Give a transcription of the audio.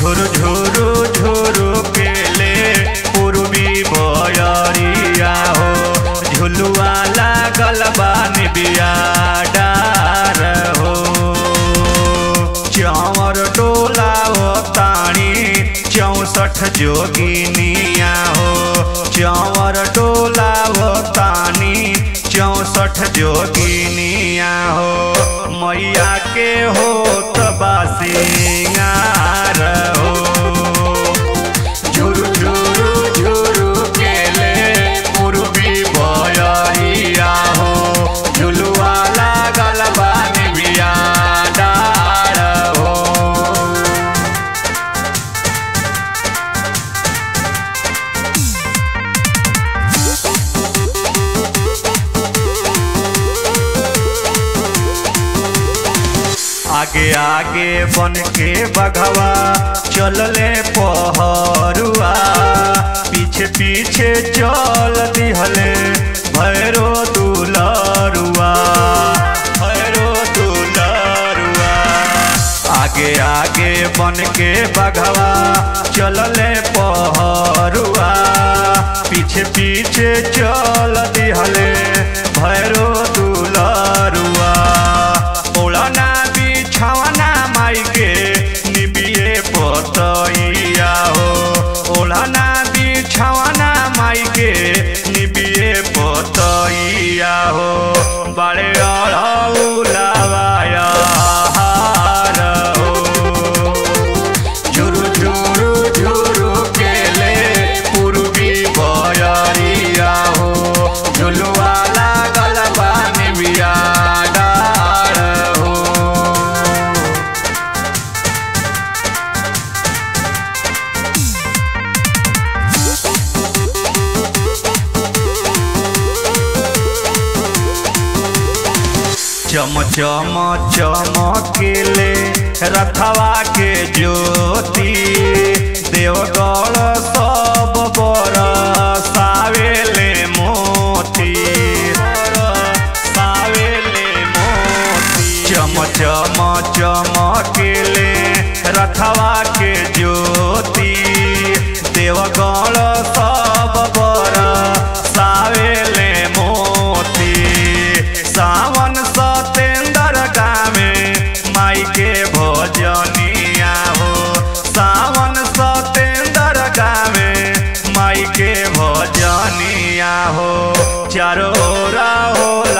झुरु झुरु झुरु केले पूर्वी बयरिया हो झुलुआ लागल बानी बिया डार हो चौर डोला हो ताणी चौसठ जोगिनिया हो चौर डोला हो तानी चौसठ जोगिनिया हो मैया के हो तबासिंगार हो झुरु झुरु झुरु केले पूर्वी बयरिया हो झुलुआ लागल बानी बिया डार हो आगे आगे बन के बघवा चलले पहरुआ पीछे पीछे चल दिहले भैरो दुलरुआ भैरो दुलरुआ आगे आगे बन के बघवा चलले पहरुआ पीछे पीछे चल दिहले भैरो दुलरुआ ओढ़ना बिछावना माई के निबिए पतैया हो ओढ़ना बिछावना माई के निबिए पतैया हो बड़े अड़ौलावाया हार हो झुरु झुरु झुरु केले पूर्वी बयरिया हो झुलुआ लागल बानी बिया डार हो चम चम चमकेले रथवा के ज्योति देवगढ़ सब बर सावेले मोती सावेले मोती चम चम चमकेले रथवा के ज्योति देवगढ़ सब बर सावेले मोती सावन सतेंद्र गामे माई के भजनिया हो सावन सतेंद्र गामे माई के भजनिया हो चारों राह हो